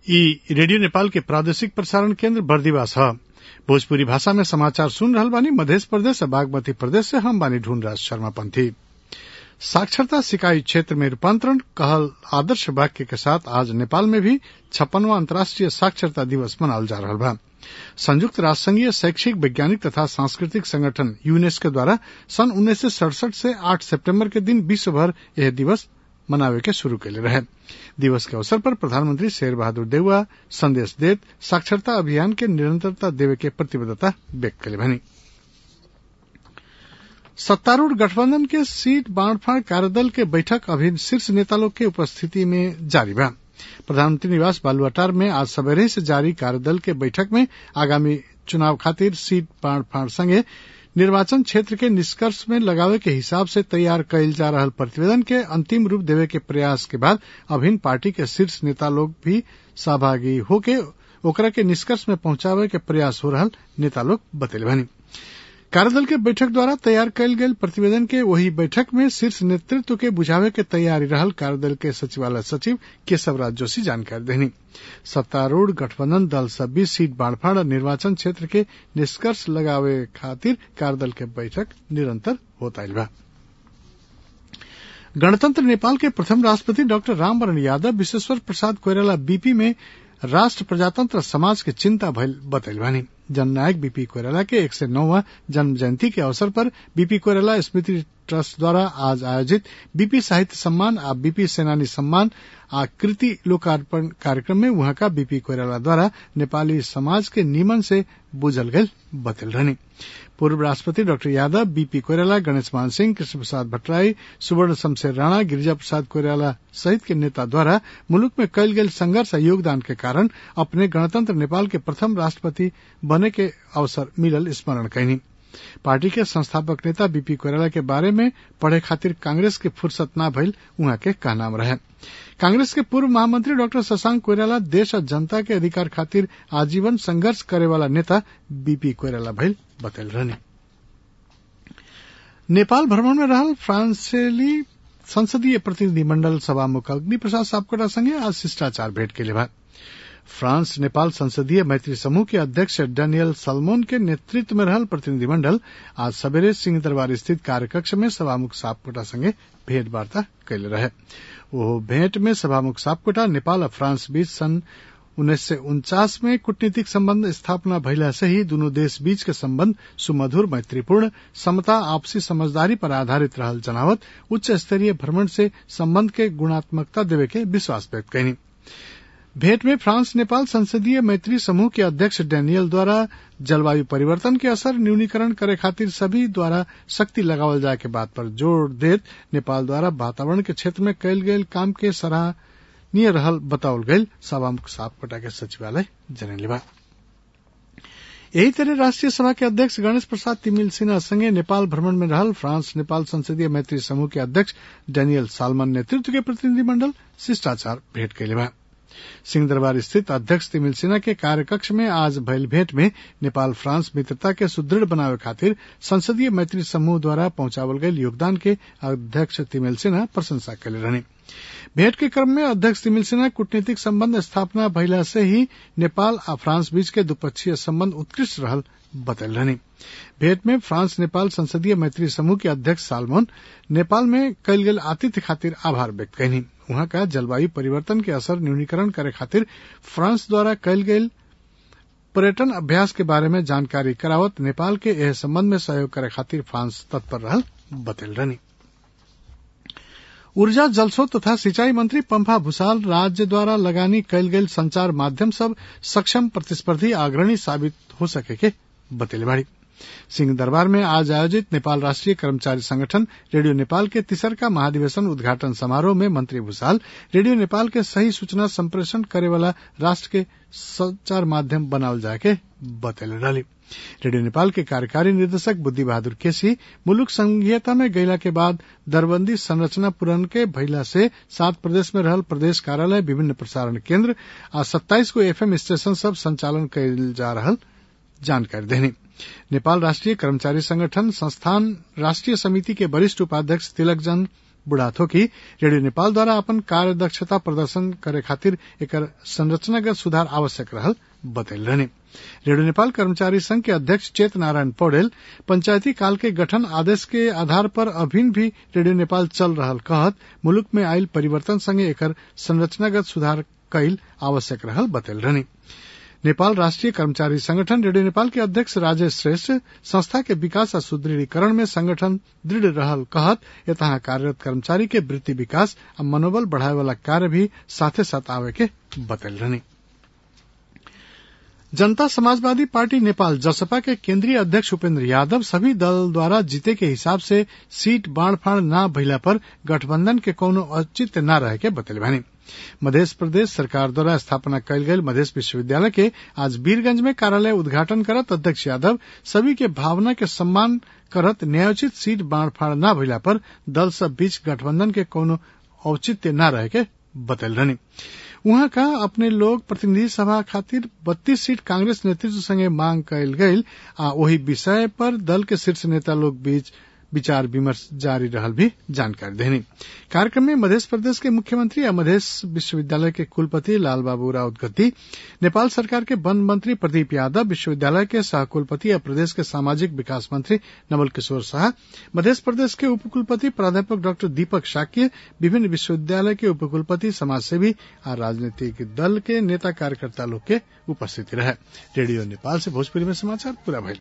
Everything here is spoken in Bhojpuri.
ई रेडियो नेपाल के प्रादेशिक प्रसारण केन्द्र बर्दिवास ह भोजपुरी भाषा में समाचार सुन रहल बानी मधेश प्रदेश और बागमती प्रदेश से हम बानी ढूंढराज शर्मा पंथी साक्षरता सिकाई क्षेत्र में रूपांतरण कहल आदर्श वाक्य के साथ आज नेपाल में भी छप्पनवा अंतर्राष्ट्रीय साक्षरता दिवस मनावल जा रहल बा संयुक्त राष्ट्र संघीय शैक्षिक वैज्ञानिक तथा सांस्कृतिक संगठन यूनेस्को द्वारा सन उन्नीस सौ सड़सठ से आठ सितंबर के दिन विश्व भर यह दिवस मनावे के शुरू कैले रहे दिवस के अवसर पर प्रधानमंत्री शेर बहादुर देउवा संदेश देत साक्षरता अभियान के निरंतरता देवे के प्रतिबद्धता व्यक्त कैले भनी सत्तारूढ़ गठबंधन के सीट बांटफांट कार्यदल के बैठक अभी शीर्ष नेता लोग के उपस्थिति में जारी बा प्रधानमंत्री निवास बालुआटार में आज सवेरे से जारी कार्यदल के बैठक में आगामी चुनाव खातिर सीट बांटफांट संगे निर्वाचन क्षेत्र के निष्कर्ष में लगावे के हिसाब से तैयार कैल जा रहल प्रतिवेदन के अंतिम रूप देवे के प्रयास के बाद अभिन्न पार्टी के शीर्ष नेता लोग भी सहभागी होके ओकरा के निष्कर्ष में पहुंचावे के प्रयास हो रहल नेता लोग बतैले भनी कार्यदल के बैठक द्वारा तैयार कैल गेल प्रतिवेदन के वही बैठक में शीर्ष नेतृत्व के बुझावे के तैयारी रहल कार्यदल के सचिवालय सचिव केशवराज जोशी जानकारी देनी सत्तारूढ़ गठबंधन दल सब भी सीट बांटफाड़ और निर्वाचन क्षेत्र के निष्कर्ष लगावे खातिर कार्यदल के बैठक निरंतर होता बा गणतंत्र नेपाल के प्रथम राष्ट्रपति डॉक्टर रामवरण यादव विश्वेश्वर प्रसाद कोइराला बीपी में राष्ट्र प्रजातंत्र समाज के चिंता भइल बतैल बानी जननायक बीपी कोइराला के एक सौ नौवा जन्म जयंती के अवसर पर बीपी कोइराला स्मृति ट्रस्ट द्वारा आज आयोजित बीपी साहित्य सम्मान आ बीपी सेनानी सम्मान आ कृति लोकार्पण कार्यक्रम में वहां का बीपी कोइराला द्वारा नेपाली समाज के निमन से बुझल गयल बतल रहनी पूर्व राष्ट्रपति डॉक्टर यादव बीपी कोइराला गणेश मान सिंह कृष्ण प्रसाद भट्टराई सुवर्ण शमशेर राणा गिरिजा प्रसाद कोइराला सहित के नेता द्वारा मुल्क में कयल गेल संघर्ष और योगदान के कारण अपने गणतंत्र नेपाल के प्रथम राष्ट्रपति बने के अवसर मिलल स्मरण कैनी पार्टी के संस्थापक नेता बीपी कोइराला के बारे में पढ़े खातिर कांग्रेस के फुर्सत न भइल उहाँ के कहनाम रहे कांग्रेस के पूर्व महामंत्री डॉक्टर शशांक कोइराला देश और जनता के अधिकार खातिर आजीवन संघर्ष करे वाला नेता बीपी कोइराला भइल बतल रहने नेपाल भ्रमण में रहल फ्रांसेली संसदीय प्रतिनिधि मंडल सभामुख अग्नि प्रसाद सापकोटा संगे आज शिष्टाचार भेंट के लिए फ्रांस नेपाल संसदीय मैत्री समूह के अध्यक्ष डेनियल सलमोन के नेतृत्व में रहल प्रतिनिधिमंडल आज सवेरे सिंह दरबार स्थित कार्यकक्ष में सभामुख सापकोटा संगे भेंट वार्ता कैले रहे वो भेंट में सभामुख सापकोटा नेपाल और फ्रांस बीच सन उन्नीस सय उनचास में कूटनीतिक संबंध स्थापना भइला से ही दोनों देश बीच के संबंध सुमधुर मैत्रीपूर्ण समता आपसी समझदारी पर आधारित रहल जनावत उच्च स्तरीय भ्रमण से संबंध के गुणात्मकता देवे के विश्वास व्यक्त कैनी भेंट में फ्रांस नेपाल संसदीय मैत्री समूह के अध्यक्ष डेनियल द्वारा जलवायु परिवर्तन के असर न्यूनीकरण करे खातिर सभी द्वारा शक्ति लगावल जाए के बात पर जोर देत नेपाल द्वारा वातावरण के क्षेत्र में कैल गये काम के सराहनीय रहल बतावल गयल सभामुख सापकोटा के सचिवालय जनले बा यही तरह राष्ट्रीय सभा के अध्यक्ष गणेश प्रसाद तिमिल सिन्हा संगे नेपाल भ्रमण में रहल फ्रांस नेपाल संसदीय मैत्री समूह के अध्यक्ष डेनियल सालमन नेतृत्व के प्रतिनिधिमंडल शिष्टाचार भेंट कैले बा सिंह दरबार स्थित अध्यक्ष तिमिल सिन्हा के कार्यकक्ष में आज भयल भेंट में नेपाल फ्रांस मित्रता के सुदृढ़ बनावे खातिर संसदीय मैत्री समूह द्वारा पहुंचावल गये योगदान के अध्यक्ष तिमिल सिन्हा प्रशंसा कैले रहने भेंट के क्रम में अध्यक्ष तिमिल सिन्हा कूटनीतिक संबंध स्थापना भइला से ही नेपाल आ फ्रांस बीच के द्विपक्षीय संबंध उत्कृष्ट रहल बतल रहनी भेंट में फ्रांस नेपाल संसदीय मैत्री समूह के अध्यक्ष सालमोन नेपाल में कयल गेल आतिथ्य खातिर आभार व्यक्त कैनी वहां का जलवायु परिवर्तन के असर न्यूनीकरण करे खातिर फ्रांस द्वारा कयल गेल पर्यटन अभ्यास के बारे में जानकारी करावत नेपाल के एह संबंध में सहयोग करे खातिर फ्रांस तत्पर रहल बतल रहनी ऊर्जा जलस्रोत तथा सिंचाई मंत्री पंफा भूसाल राज्य द्वारा लगानी कयल गेल संचार माध्यम सब सक्षम प्रतिस्पर्धी अग्रणी साबित हो सके के बतेले बाड़ी सिंह दरबार में आज आयोजित नेपाल राष्ट्रीय कर्मचारी संगठन रेडियो नेपाल के तिसरका महाधिवेशन उद्घाटन समारोह में मंत्री भूषाल रेडियो नेपाल के सही सूचना संप्रेषण करे वाला राष्ट्र के संचार माध्यम बनावल जाए के बतैले डाली रेडियो नेपाल के कार्यकारी निर्देशक बुद्धि बहादुर केसी मुलुक संघीयता में गैला के बाद दरबंदी संरचना पूरन के भइला से सात प्रदेश में रहल प्रदेश कार्यालय विभिन्न प्रसारण केंद्र आ सत्ताईस को एफएम स्टेशन सब संचालन कैल जा रहल जानकारी देनी नेपाल राष्ट्रीय कर्मचारी संगठन संस्थान राष्ट्रीय समिति के वरिष्ठ उपाध्यक्ष तिलकजन बुढ़ा थोकी रेडियो नेपाल द्वारा अपन कार्यदक्षता प्रदर्शन करे खातिर एकर संरचनागत सुधार आवश्यक रहल बतैल रहने रेडियो नेपाल कर्मचारी संघ के अध्यक्ष चेत नारायण पौडेल पंचायती काल के गठन आदेश के आधार पर अभिन भी रेडियो नेपाल चल रहल कहत मुलुक में आयल परिवर्तन संगे एकर संरचनागत सुधार कैल आवश्यक रहल बतैल रहने नेपाल राष्ट्रीय कर्मचारी संगठन रेडियो नेपाल के अध्यक्ष राजेश श्रेष्ठ संस्था के विकास आ सुदृढ़ीकरण में संगठन दृढ़ रहल कहत यतहा कार्यरत कर्मचारी के वृत्ति विकास आ मनोबल बढ़ाए वाला कार्य भी साथे साथ आवे के बतैल रहनी जनता समाजवादी पार्टी नेपाल जसपा के केंद्रीय अध्यक्ष उपेंद्र यादव सभी दल द्वारा जीते के हिसाब से सीट बांड न भइला पर गठबंधन के कौनो औचित्य न रहे के बतैले बानी मध्य प्रदेश सरकार द्वारा स्थापना कयल गेल मध्य विश्वविद्यालय के आज वीरगंज में कार्यालय उद्घाटन करत अध्यक्ष यादव सभी के भावना के सम्मान करत न्यायोचित सीट बांडफाड़ न भइला पर दल सब बीच गठबंधन के कोनो औचित्य न रहे के बतैल रहनी उहाँ का अपने लोग प्रतिनिधि सभा खातिर बत्तीस सीट कांग्रेस नेतृत्व संगे मांग कयल गईल आ ओही विषय पर दल के शीर्ष नेता लोग बीच विचार विमर्श जारी रहल भी जानकारी देनी कार्यक्रम में मध्य प्रदेश के मुख्यमंत्री आ मध्य विश्वविद्यालय के कुलपति लाल बाबू राउत गद्दी नेपाल सरकार के वन मंत्री प्रदीप यादव विश्वविद्यालय के सहकुलपति आ प्रदेश के सामाजिक विकास मंत्री नवल किशोर शाह मध्य प्रदेश के उपकुलपति प्राध्यापक डॉक्टर दीपक शाक्य विभिन्न विश्वविद्यालय के उपकुलपति समाजसेवी आ राजनीतिक दल के नेता कार्यकर्ता लोग के उपस्थिति रहे रेडियो नेपाल से भोजपुरी में समाचार पूरा भइल